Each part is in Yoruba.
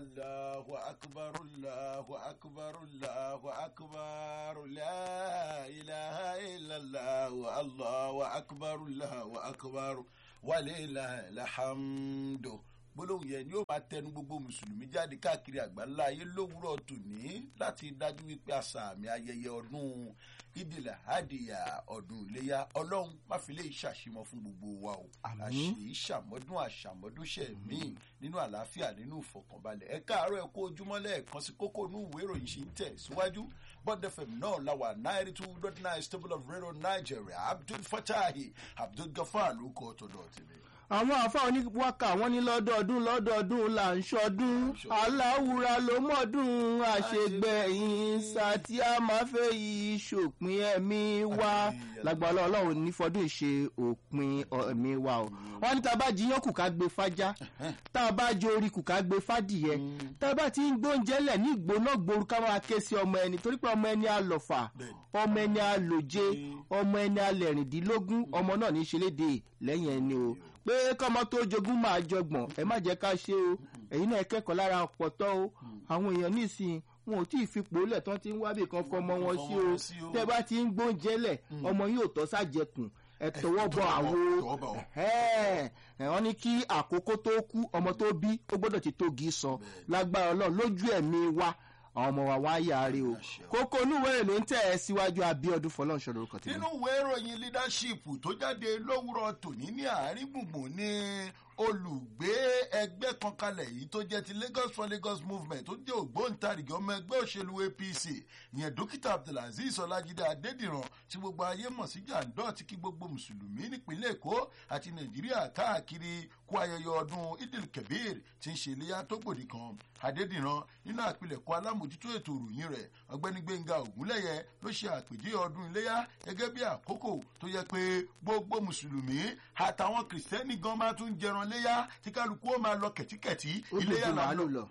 Allahu akbar Allahu akbar Allahu akbar la ilaha illallah Allahu akbar Allahu akbar walillahil hamdu gbólóhùn yẹn ni ó máa tẹnu gbogbo mùsùlùmí jáde káàkiri àgbáńlá ayé lówùúrọ̀ tòní láti dájú wípé àṣà àmì ayẹyẹ ọdún ìdìlà àdìyà ọdún iléyà ọlọ́run má fi lè ṣàṣìmọ́ fún gbogbo wa o àṣì ìṣàmọ́dún àṣàmọ́dúnṣe míì nínú àlàáfíà nínú ìfọkànbalẹ̀ ẹ káàárọ̀ ẹ kó ojúmọ́ lẹ́ẹ̀kan sí kókó inú ìwé ìròyìn ṣì ń tẹ̀ síwájú bond fm náà láwà ninety two dot nine stable of radio nigeria abdul fatahi abdul gafar ló kọ́ ọ̀tọ̀dọ̀ tẹ̀lé àwọn àfáà oníwákà wọn ní lọ́dọọdún lọ́dọọdún là ń ṣọdún aláwùrà ló mọ̀ọ́dún àṣegbẹ̀yìn sátí a máa fẹ́ yí ṣòpin ẹ̀mí wa lágbàlá ọlọ́run ní fọdún ìṣe òpin ẹ̀mí wa o wọ́n ní tá a bá jiyàn kù ká gbé fájá tá a bá jẹ orí kù ká gbé fádìyẹ tá a bá ti ń gbóúnjẹ lẹ̀ ní ìgbóná gbòòrú ká máa ké sí ọmọ ẹni torí pé ọmọ ẹni àlọ́fà ọmọ ẹni àlòjé ọmọ ẹni alẹ̀rìndínlógún ọmọ náà ní í ṣe léde lẹ́yìn ẹni o pé kọ́mọ tó jogún máa jọgbọ̀n ẹ má jẹ́ ká ṣe o ẹ̀yin náà kẹ́kọ̀ọ́ lára ọ̀pọ̀tọ́ o àwọn èèyàn nísìnyí wọn ò tí ì fipò lẹ̀ tán ti ń wábì kan fọmọ wọn sí o tẹ́ bá ti ń gbóúnjẹ lẹ̀ ọmọ yóò tọ́ sájẹkùn ẹ tọwọ́ bọ àwo wọ́n ní kí àkókò tó kú ọmọ tó bí ó gbọ́dọ̀ ti tógi sọ lágbára ọlọ́run lójú ẹ̀mí wa àwọn ọmọ wa wá yáre o kókó onúwèrè ló ń tẹ̀ ẹ́ síwájú abiodun fọlọ́nṣọ́ lórúkọ tí. nínú ìwé ìròyìn leadership tó jáde lówùrọ̀ tòní ní àárín gbùngbùn ní olùgbé ẹgbẹ́ kan kalẹ̀ yìí tó jẹ́ ti lagos for lagos movement tó jẹ́ ògbóǹtarìgì ọmọ ẹgbẹ́ òṣèlú apc ìyẹn dókítà abdulaziz ọlájídé adédìran tí gbogbo ayé mọ̀ sí jàǹdọ́ tí kí gbogbo mùsùlùmí nípínlẹ̀ èkó àti nàìjíríà káàkiri kú ayẹyẹ ọdún idil kebir tí ń ṣe iléyà tó gbòdì kan adédìran nínú àpilẹ̀kọ alámòjútó ètò ìròyìn rẹ̀ ọgbẹ́ni gbẹ̀ngà ògúnlẹ̀yẹ ló ṣe àpèjẹ ọdún iléyà gẹ́gẹ́ bí àkókò tó yẹ pé gbogbo mùsùlùmí àtàwọn kìrìsìtẹ́nì gan máa tún jẹran léyà tí kálukú ó máa lọ kẹ̀tíkẹ̀tí iléyà là ń lọ.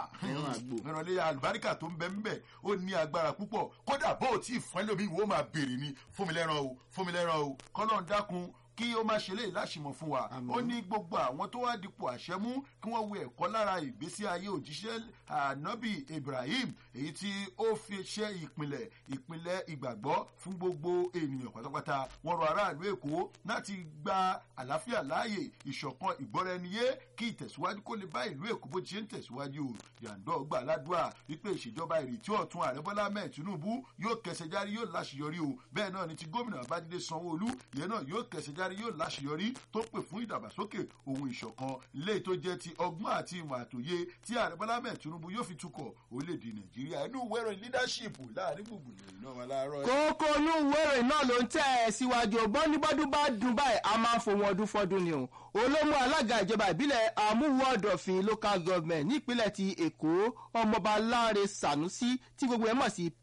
ẹran léyà àlùbáríkà tó ń bẹ ń bẹ ó ní agbára púpọ̀ kódà bó o tí ì fún ẹlòmíì wo máa béèrè ni fún mi lẹ́ran o fún mi lẹ́ran o kọ́lọ́ ń dákun kí ó má ṣe léyìí láṣìmọ̀ fún wa ó ní gbogbo àwọn tó wá dípò àṣẹ mú kí wọ́n wo ẹ̀kọ́ lára ìgbésí ayé òjíṣẹ́ ànábì ibrahim èyí tí ó fi ṣe ìpìlẹ̀ ìpìlẹ̀ ìgbàgbọ́ fún gbogbo ènìyàn pátápátá wọ́n rọ aráàlú èkó láti gba àlàáfíà láàyè ìṣọ̀kan ìgbọ́ra-ẹniyé kí ìtẹ̀síwájú kó lè bá ìlú èkó bó ti ṣe ń tẹ̀síwájú o yàndọ́ gbà ládùúà wípé ìṣèjọba ìrètí ọ̀tún ààrẹ bọ́lá mẹ́ẹ̀ tinubu yóò kẹsẹ̀ járí yóò láṣeyọrí o bẹ́ẹ̀ náà ni ti gómìnà babájídé sanwó-olú ìyẹn náà yóò kẹsẹ̀ járí yóò láṣeyọrí tó pè fún ìdàgbàsókè ohun ìṣọ̀kan ilé tó jẹ́ ti ọgbọ́n àti ìmọ̀ àtòye tí ààrẹ bọ́lá mẹ́ẹ̀ tinubu yóò fi tukọ̀ orílẹ̀-èdè nàìjíríà inú wẹ́rọ leadership láàrin gbùngbùn lẹ́yìn náà wà láàárọ̀. kókó inú wẹ́rọ náà ló ń tẹ̀ ẹ́ síwájú bọ́nibọ́dún bá dùn báyìí a máa ń fòun ọdún fọ́dún ni o olómú alága ìjọba ìbílẹ̀ amúwọ́dọ̀fin local government nípínlẹ̀ ti èkó ọmọọba láre sanusi tí gbogbo ẹ̀ mọ̀ sí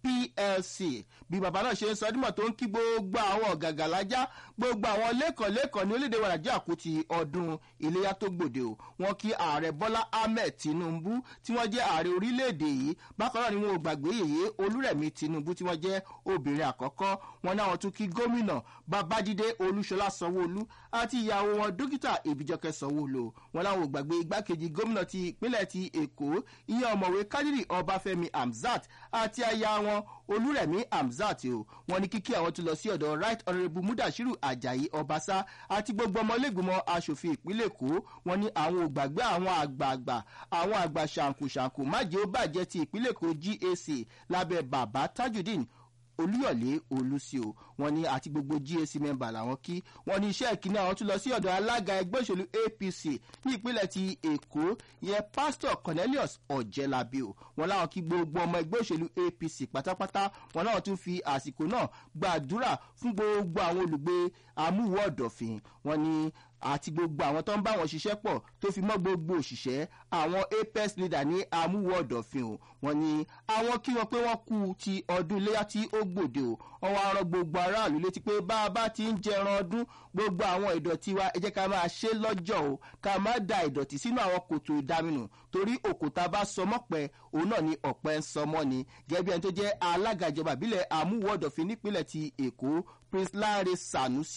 plc bí bàbá náà ṣe ń sọ dímọ̀ tó ń kí gbogbo àwọn ọ̀gàgàlájà gbogbo àwọn lẹ́kọ̀ọ́lẹ́kọ̀ọ́ ní orílẹ̀-èdè wa nàìjíríà kú ti ọdún iléyà tó gbòde o wọn kí ààrẹ bọ́lá ahmed tinubu tí wọ́n jẹ́ ààrẹ orílẹ̀-èdè yìí bákan náà ni wọn ò gbàgbé yèyé olúrẹ̀mí tinubu tí wọ́n jẹ́ obìnrin àkọ́kọ́ wọn náà wọn tún kí gómìnà babájídé olúṣọlá sanwóolu àti ìyàwó wọn dókítà ìbíjọkẹ sanwóolu wọn láwọn ò gbàgbé igbákejì gómìnà ti ìpínlẹ̀ ti èkó ìyẹn ọ̀mọ̀wé kádírì ọbáfẹ́mi hamzat àti aya wọn olúrẹ̀mí hamzat o wọn ní kíkí àwọn tó lọ sí ọ̀dọ̀ right honourable mudashiru ajayi ọbaṣá àti gbogbo ọmọlẹ́gbìmọ̀ asòfin ìpínlẹ̀ èkó wọn ní àwọn ò gbàgbé àwọn àgbààgbà àwọn àgbà ṣàǹkùṣàǹkù májèó bàjẹ́ ti ìpínlẹ̀ èkó gac lábẹ́ bàbá tajudeen olúyọ̀lé olùsíò wọn ní àti gbogbo gac mẹ́mbà làwọn kí wọn ní iṣẹ́ ìkíní àwọn tún lọ sí ọ̀dọ̀ alága ẹgbẹ́ òṣèlú apc ní ìpínlẹ̀ ti èkó yẹn pásítọ̀ cornelius ọ̀jẹ̀lábí o wọn láwọn kí gbogbo ọmọ ẹgbẹ́ òṣèlú apc pátápátá wọn náà tún fi àsìkò náà gbàdúrà fún gbogbo àwọn olùgbé amúwọ̀ ọ̀dọ̀fin wọn ní àti gbogbo àwọn tó ń bá wọn ṣiṣẹ́ pọ̀ tó fi mọ́ gbogbo òṣìṣẹ́ àwọn apex leader ní amúwọ̀dọ̀fin o wọn ni àwọn kí wọn pé wọ́n kú ti ọdún iléyà tí ó gbòde o wọ́n wá rán gbogbo aráàlú létí pé bá a bá ti ń jẹran ọdún gbogbo àwọn ìdọ̀tí wa ẹ jẹ́ ká máa ṣe lọ́jọ́ o ká má da ìdọ̀tí sínú àwọn kòtò ìdaminù torí òkúta bá sọmọ́ pẹ́ òun náà ni ọ̀pẹ ń sọmọ́ ni gẹ́gẹ́ bí ẹni tó jẹ́ alága ìjọba ìbílẹ̀ amúwọ̀dọ̀fin nípínlẹ̀ ti èkó prince láre sanusi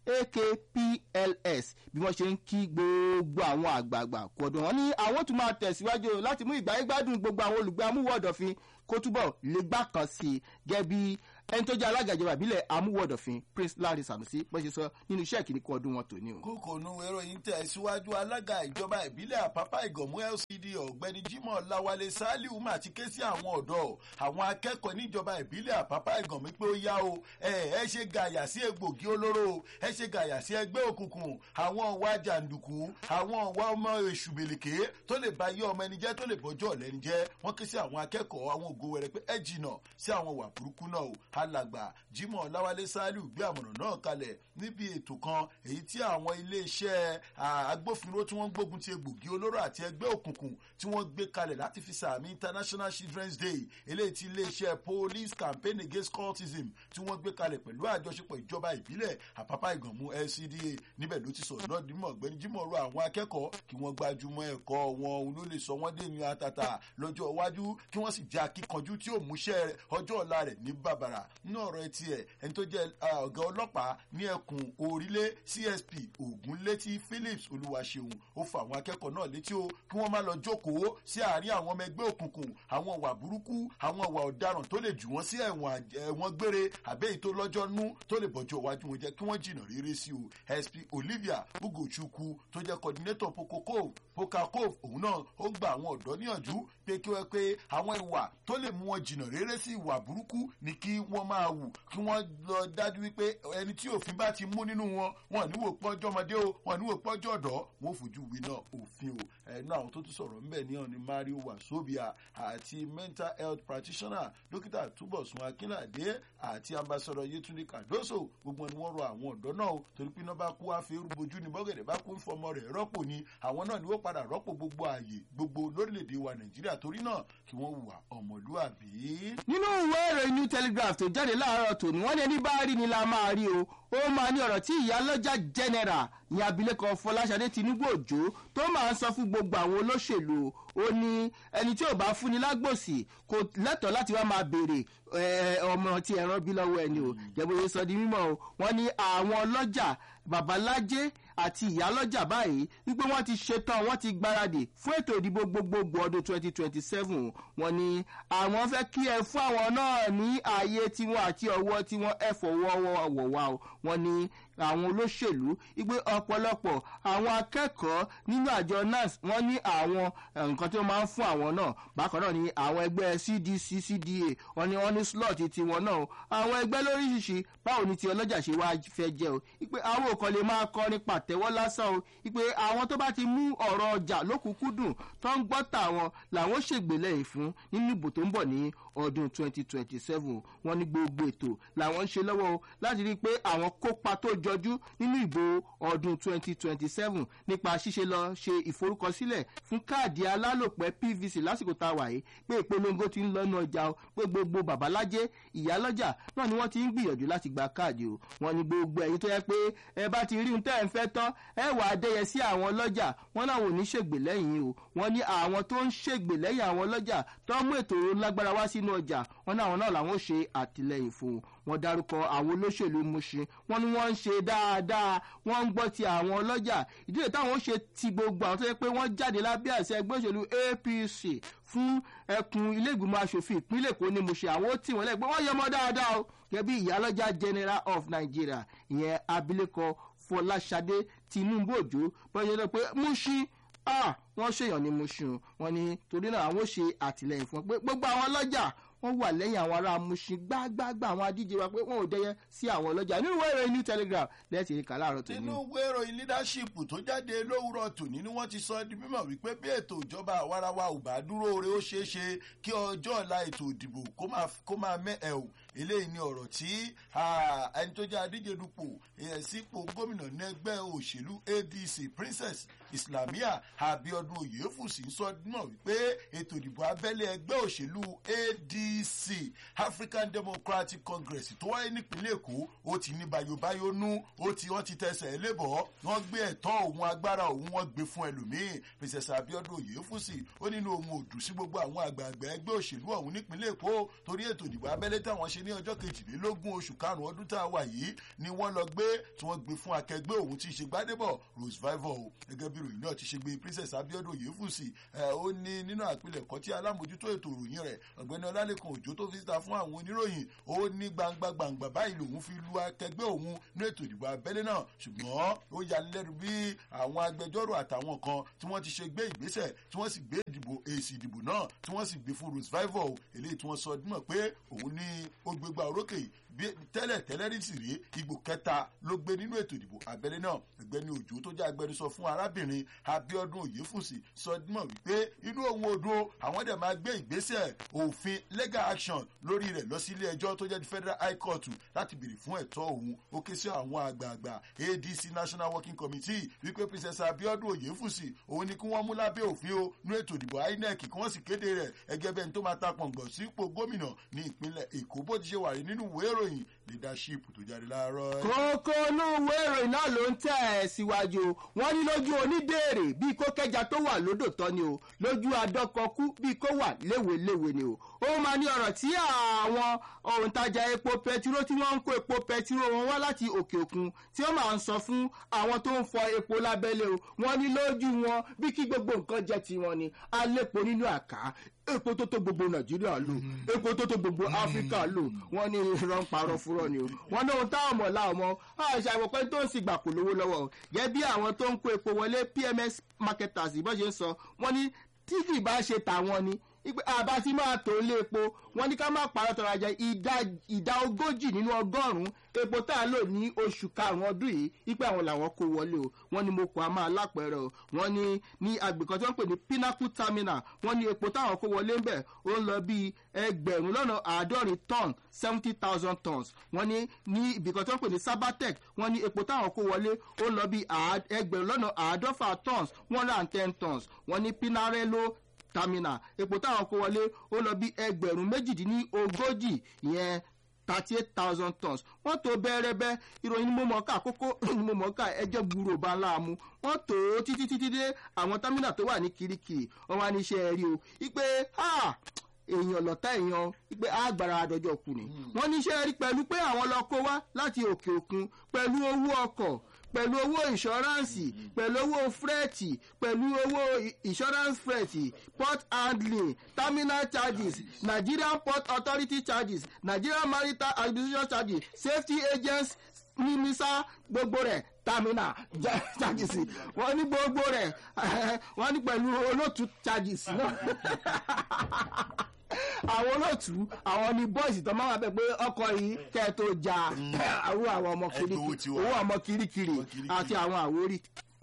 akpls bí wọ́n ṣe ń kí gbogbo àwọn àgbààgbà kú ọdún wọn ní àwọn tún máa tẹ̀síwájú láti mú ìgbà ìgbádùn gbogbo àwọn olùgbé amúwọ̀dọ̀fin kó túbọ̀ lè gbà kan sí i gẹ́gẹ́ bí ẹni tó jẹ́ alága ìjọba ìbílẹ̀ amúwọ̀dọ̀fin prince larry sanusi bó ṣe sọ nínú iṣẹ́ ìkíní kú ọdún wọn tòní o. kókò nu ìròyìn tẹ̀ síwájú alága ìjọba ìbílẹ̀ àpápá ìgànmú lcd ọ̀gbẹ́ni jimoh lawale saliu mà ti ké sí àwọn ọ̀dọ́ àwọn akẹ́kọ̀ọ́ níjọba ìbílẹ̀ àpápá ìgànmú pé ó yá o ẹ ẹ ṣe gàyà sí egbògi olóró ẹ ṣe gàyà sí ẹgbẹ́ òkùnkùn àwọn ọ̀wá jàǹdùkú àwọn ọ̀wá ọmọ èṣù bèlèké tó lè ba yé ọmọ ẹni jẹ́ tó lè bọ́jọ́ ọ̀lẹ́ni jẹ́ wọ́n ké sí àwọn akẹ́kọ̀ọ́ àwọn ògo wẹrẹ pé ẹ jìnà sí àwọn wà burúkú náà o alàgbà jimoh lawale saliu gbé àmọ̀ràn náà kalẹ̀ níbi ètò kan èyí tí àwọn iléeṣẹ́ agbófinró tí wọ́n ń gbógun ti egbògi olóró àti ẹgbẹ́ òkùnkùn tí wọ́n gbé kalẹ̀ láti fi sàmì international children's day eléyìí tí iléeṣẹ́ police campaign against cultism tí wọ́n gbé kalẹ̀ pẹ̀lú àjọṣepọ̀ ìjọba ìbílẹ̀ àpápá ìgànmú lcda níbẹ̀ ló ti sọ̀rọ̀ náà dímọ̀ ọ̀gbẹ́ni jimoh rọ àwọn akẹ́kọ̀ọ́ kí wọ́n gbájúmọ́ ẹ̀kọ́ wọn ló lè sọ wọ́n dé ní àtàtà lọ́jọ́ iwájú kí wọ́n sì jẹ́ akíkanjú tí ó múṣẹ́ ọjọ́ ọ̀la rẹ̀ ní bàbàrà nínú ọ̀rọ̀ etí ẹ̀ ẹni tó jẹ́ ọ̀gá ọlọ́pàá ní ẹkùn orílẹ̀ csp ògúnlétí phillips olúwaṣeun ó fa àwọn akẹ́kọ̀ọ́ náà létí o kí wọ́n má lọ jókòó sí àárín àwọn ọmọ ẹgbẹ́ òkùnkùn àwọn ọ̀wà burúkú àwọn ọ̀wà ọ̀daràn tó lè jù wọ́n sí ẹ̀wọ̀n gbére àbẹ́yìí tó lọ́jọ́ nú tó lè bọ̀jọ́ iwájú wọn jẹ́ kí wọ́n jìnnà rere sí o sp olivia ugochukwu tó jẹ́ coordinator poco cove poca cove òun náà ó gba àwọn ọ̀dọ́ níyànjú pé kí wọ́n pé àwọn ìwà tó lè mú wọn jìnnà rere sí ìwà burúkú ni kí wọ́n máa wù kí wọ́n lọ dájú wípé ẹni tí òfin bá ti mú nínú wọn wọn níwò pọ́jọ́ ọmọdé o wọn níwò pọ́jọ́ ọ̀dọ́ wọn ò fojú wí náà òfin o ẹnu àwọn tó tún sọ̀rọ̀ ńbẹ̀ ní ọ̀ni mario wasobia àti mental health practitioner dókítà túbọ̀sùn akínládé àti ambassador yetunde cardoso gbogbo ni wọ́n rọ àwọn ọ̀dọ́ náà o torí pé iná bá kú àfẹ́rù bojú ni bọ́gẹ̀dẹ̀ bá kú fọmọ rẹ̀ rọ́pò ni àwọn náà ni wọ́n padà rọ́pò gbogbo ààyè gbogbo lórílẹ̀‐èdè wa nàìjíríà torí náà kí wọ́n hùwà ọmọlúàbí. nínú ìwé ìròyìn new telegraph tó jáde láàárọ̀ tòní wọ́n ní ẹni bá rí ni la máa rí o ó máa ní ọ̀rọ̀ tí ìyálọ́jà general ní abilékọ fọláṣadé tinubu òjò tó máa ń sọ fún gbogbo àwọn olóṣèlú ó ní ẹni tí ò bá fúnni lágbòsì kò lẹ́tọ̀ọ́ láti wá máa béèrè ọmọ tí ẹran bí lọ́wọ́ ẹni o jẹ́bóyè sọ di mímọ́ o wọ́n ní àwọn ọlọ́jà babalájé àti ìyálọ́jà báyìí wípé wọ́n ti ṣetán wọ́n ti gbáradì fún ètò ìdìbò gbogbogbò ọdún twenty twenty seven wọ́n ní àwọn fẹ́ kí ẹ fún àwọn náà ní ààyè tiwọn àti ọwọ́ tiwọn ẹ fọwọ́ wọ̀ wá o wọ́n ní àwọn olóṣèlú wípé ọ̀pọ̀lọpọ̀ àwọn akẹ́kọ̀ọ́ nínú àjọ nans wọ́n ní àwọn nǹkan tí wọ́n máa ń fún àwọn náà bákan náà ní àwọn ẹgbẹ́ cdc cda wọ́n ní wọ́n ní slot tiwọn náà àwọn ẹgbẹ́ lóríṣiríṣi báwo ni ti ọlọ́jà ṣe wá fẹ́ jẹ́ o wípé àwọn òkan lè máa kọrin pàtẹ́wọ́ lásán o wípé àwọn tó bá ti mú ọ̀rọ̀ ọjà lókùnkúndùn tó ń gbọ́ tàwọn làwọn ṣègbè lẹ́yìn fún nínú ìbò tó ń bọ̀ ní ọdún 2027 wọ́n ní gbogbo ètò làwọn ń ṣe lọ́wọ́ o láti rí i pé àwọn kópa tó jọjú nínú ìbò ọdún 2027 nípa ṣíṣe lọ ṣe ìforúkọsílẹ̀ fún káàdì alálòpẹ́ pvc lásìkò tá a wà yìí pé ìpolongo ti ń lọ́nà ọjà o pé gbogbo babalájé ìyálọ́jà náà ni wọ́n ti ń gbìyànjú láti gba káàdì o wọ́n ní gbogbo ẹ̀yin tó yẹ pé ẹ bá ti rí ohun tẹ́ ẹ̀ ń fẹ́ tán ẹ wà á dẹ́yẹ sí àwọn ọlọ́jà wọ́n láwọn ò ní ṣègbè lẹ́yìn o wọ́n ní àwọn tó ń ṣègbè lẹ́yìn àwọn ọlọ́jà tó mú ètò lágbára wá sínú ọjà wọ́n ní àwọn náà làwọn ò ṣe àtìlẹyìn fún un wọ́n dárúkọ àwọn olóṣèlú Mushin wọ́n ní wọ́n ń ṣe dáadáa wọ́n ń gbọ́ ti àwọn ọlọ́jà ìdílé táwọn ó ṣe ti gbogbo àwọn tó yẹ pé wọ́n jáde lábẹ́ àṣẹ ẹgbẹ́ òṣèlú APC fún ẹkùn ilé ìgbìmọ̀ asòfin ìpínlẹ̀ Èkó ní Mushin àwọn ó tì wọ́n lẹ́gbẹ́ wọ́n yọmọ dáadáa o gẹ́gẹ́ bí ìyálọ́jà general of Nigeria ìyẹn abilékọ Fọláṣadé Tinubu Òjó bọ́yẹ lọ pé Mushin ah wọ́n ṣèyàn ní Mushin wọ́n ní torí náà àwọn ó ṣe àtìlẹyìn fún pé gbogbo àwọn ọlọ́jà wọ́n wà lẹ́yìn àwọn ará Mushin gbágbágbá àwọn adíje wa pé wọ́n ò dẹ́yẹ sí àwọn ọlọ́jà nínú ìwé ìròyìn New Telegraph lẹ́sìn ìka láàárọ̀ tó ní. nínú ìwé ìròyìn leadership tó jáde lówùrọ̀ tòní ni wọ́n ti sọ di mímọ̀ wípé bí ètò ìjọba àwarawa ò bá dúró re ó ṣeé ṣe kí ọjọ́ ọ̀la ètò ìdìbò kó máa mẹ́ ẹ̀ o eléyìí ni ọ̀rọ̀ tí ẹni tó jẹ́ adíje dupò sípò gómìnà ní ẹgbẹ́ òṣèlú ADC Princess Islamia Abiodun abiodun oyèfùsì sọ náà wípé ètò ìdìbò abẹ́lé ẹgbẹ́ òṣèlú adc african democratic congress tó wáyé nípínlẹ̀ èkó ó ti ní bayobayo nú ó ti wọ́n ti tẹsẹ̀ lébọ̀ wọ́n gbé ẹ̀tọ́ òun agbára òun wọ́n gbé fún ẹlòmíín princess abiodun oyèfùsì ó nínú ohun òdù sí gbogbo àwọn àgbààgbà ẹgbẹ́ òṣèlú ọ̀hún nípínlẹ̀ èkó torí ètò ìdìbò abẹ́lé táwọn ṣe ní ọjọ́ kejìlélógún oṣù karùn-ún ọdún tá a wà yìí ni wọ́n lọ gbé tí wọ́n gbé fún akẹgbẹ́ òun tí í ṣe gbádébọ̀ rose vival o gẹ́gẹ́ bí ìròyìn náà ti ṣe gbé princess abiodun oyèfùsì ẹ̀ ó ní nínú àpilẹ̀kọ tí alámòjútó ètò ìròyìn rẹ̀ ọ̀gbẹ́ni ọlálẹ́kan òjò tó fi síta fún àwọn oníròyìn ó ní gbangba gbangba báyìí lòun fi lu akẹgbẹ́ òun ní ètò ìdìbò abẹ́lé náà ṣùgbọ́n ó yanilẹ́nu bí àwọn agbẹjọ́rò àtàwọn kan tí wọ́n ti ṣe gbé ìgbésẹ̀ tí wọ́n sì gbé ìdìbò èsì ìdìbò náà tí wọ́n sì gbé fún rose vival eléyìí tí wọ́n sọ dímọ̀ pé òun ní ó gbégbá orókè bí tẹ́lẹ̀ tẹ́lẹ̀ rí sì rí ipò kẹta ló gbé nínú ètò ìdìbò abẹ́lé náà ẹgbẹ́ni òjò tó jẹ́ agbẹnusọ fún arábìnrin abiodun oyèfùsì sọ dímọ̀ wípé inú òun odò àwọn dẹ̀ máa gbé ìgbésẹ̀ òfin legal action lórí rẹ̀ lọ sí ilé ẹjọ́ tó jẹ́ ti federal high court láti béèrè fún ẹ̀tọ́ òun ó ké sí àwọn àgbààgbà adc national working committee wípé princess abiodun oyèfùsì òun ni kí wọ́n mú lábẹ́ òfin o nú ètò ìdìbò inec kí wọ́n sì kéde rẹ̀ ẹgẹ́ bẹ́ẹ̀ ni tó máa ta pọ̀ngbọ̀n sípò gómìnà ní ìpínlẹ̀ èkó bó ti ṣe wà rí nínú ìwé ìròyìn leadership tó jáde láàárọ̀. kókó inú ìwé ìròyìn náà ló ń tẹ̀ ẹ́ síwájú wọn ní lójú oníbèrè bíi kó kẹja tó wà lódò tán ni o lójú adọ́kọ̀kú bíi kó wà léweléwe ni o ó máa ní ọ̀rọ̀ tí àwọn òǹtajà epo pẹtiró tí wọ́n ń kó epo pẹtiró wọn wá láti òkè òkun tí wọ́n máa ń sọ fún àwọn tó ń fọ epo lábẹ́lé o wọ́n ní lójú wọn bí kí gbogbo nǹkan jẹ́ tiwọn ni alépo nínú àká epo tó tó gbogbo nàìjíríà lò epo tó tó gbogbo áfíríkà lò wọ́n ní irọ́ ń parọ́ fúrọ́ ni o wọ́n ní ohun táwọn mọ̀ láwọn mọ̀ àṣà àwọ̀pẹ́ tó ń sì gbà kò lówó lọ́wọ́ o gẹ́gẹ́ bí àwọn tó ń kó epo wọlé pms marketers ìbọn ṣe ń sọ wọ́n ní tí kì í bá ṣe tàwọn ni ipe àbá tí máa tó lé epo wọn ní ká má parọ́ tọrọ ajá ìdá ogójì nínú ọgọ́rùn-ún epo tá a lò ní oṣù karùn-ún ọdún yìí ipe àwọn làwọn kó wọlé o wọn ní mo kọ́ a máa lápẹ̀rẹ̀ o wọn ní ní agbèkan tí wọ́n pè ní pinnacle terminal wọn ní epo táwọn kó wọlé ń bẹ̀ ó ń lọ bíi ẹgbẹ̀rún lọ́nà àádọ́rin ton seventy thousand tons wọn ní ní ibìkan tí wọ́n pè ní sabatec wọn ní epo táwọn kó wọlé ó ń lọ bíi ẹgbẹ̀rún lọ́nà àádọ́fà tons one hundred and ten tons wọn ní pinarello terminal epo táwọn kó wọlé ó lọ bí ẹgbẹ̀rún méjìdínlógójì ìyẹn thirty eight thousand tons wọ́n tó bẹ́ẹ̀rẹ́bẹ́ ìròyìn ni mo mọ̀ ká kókó ni mo mọ̀ ká ẹjẹ́ gbúrò bá ńlá mu wọ́n tó títí títí dé àwọn támínà tó wà ní kirikiri wọ́n wá ní iṣẹ́ rí o ipe èèyàn lọ́tà èèyàn pé àgbàrá àdọ́jọ́ kù ni. wọ́n ní iṣẹ́ rí pẹ̀lú pé àwọn lọ kó wá láti òkè òkun pẹ̀lú owó ọkọ̀ pẹ̀lú owó ìṣọ́ránsì pẹ̀lú owó fúrẹ́ẹ̀tì pẹ̀lú owó insurance fúrẹ́ẹ̀tì port handling terminal charges nigerian port authority charges nigerian maritime administration charges safety agents mímísà gbogbo rẹ̀ terminal charges wọ́n ní gbogbo rẹ̀ wọ́n ní pẹ̀lú olóòtú charges náà àwọn olóòtú àwọn ni bọ́ìsì tó máa wà bẹ́ẹ̀ pé ọkọ̀ yìí kẹ́ ẹ tó ja àwọn àwọn ọmọ kirikiri owó ọmọ kirikiri àti àwọn àwórí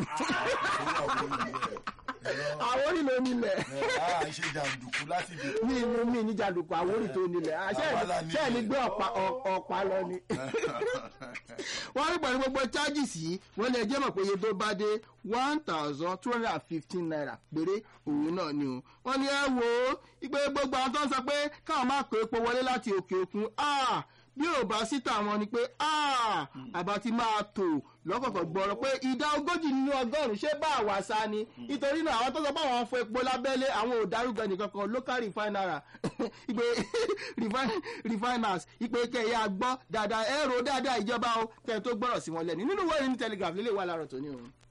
àwórí ló nílẹ̀. a ṣe jàǹdùkú láti dè. mi ni mi ní jàǹdùkú àwórí tó nílẹ̀ ṣé ẹ̀ ní gbé ọ̀pá lọ ni. wọ́n rí pẹ̀lú gbogbo charges yìí wọ́n lè jẹ́ mọ̀ pé iye tó bá dé one thousand two hundred and fifteen naira péré òun náà ni o. wọ́n ní ẹ wo ìpè gbogbo àwọn tó ń sọ pé káwọn máa kó epo wọlé láti òkè òkun bí ò bá sí tàwọn ni pé àbá ti máa tò lọ́kọ̀ọ̀kan gbọ́rọ̀ pé ìdá ogójì nínú ọgọ́rùn-ún ṣé bá àwa sá ni nítorí náà àwọn tó sọ pé àwọn fọ epo lábẹ́lé àwọn ò dárúgọ nìkan kan local refinery ìpè refiners ìpè kẹyà gbọ́ dáadáa ẹ̀rọ dáadáa ìjọba o kẹ́ ẹ tó gbọ́rọ̀ sí wọn lẹ́nu nínú wọ́ọ̀rì ní telegraph lélẹ̀ wà láàárọ̀ tó ní o.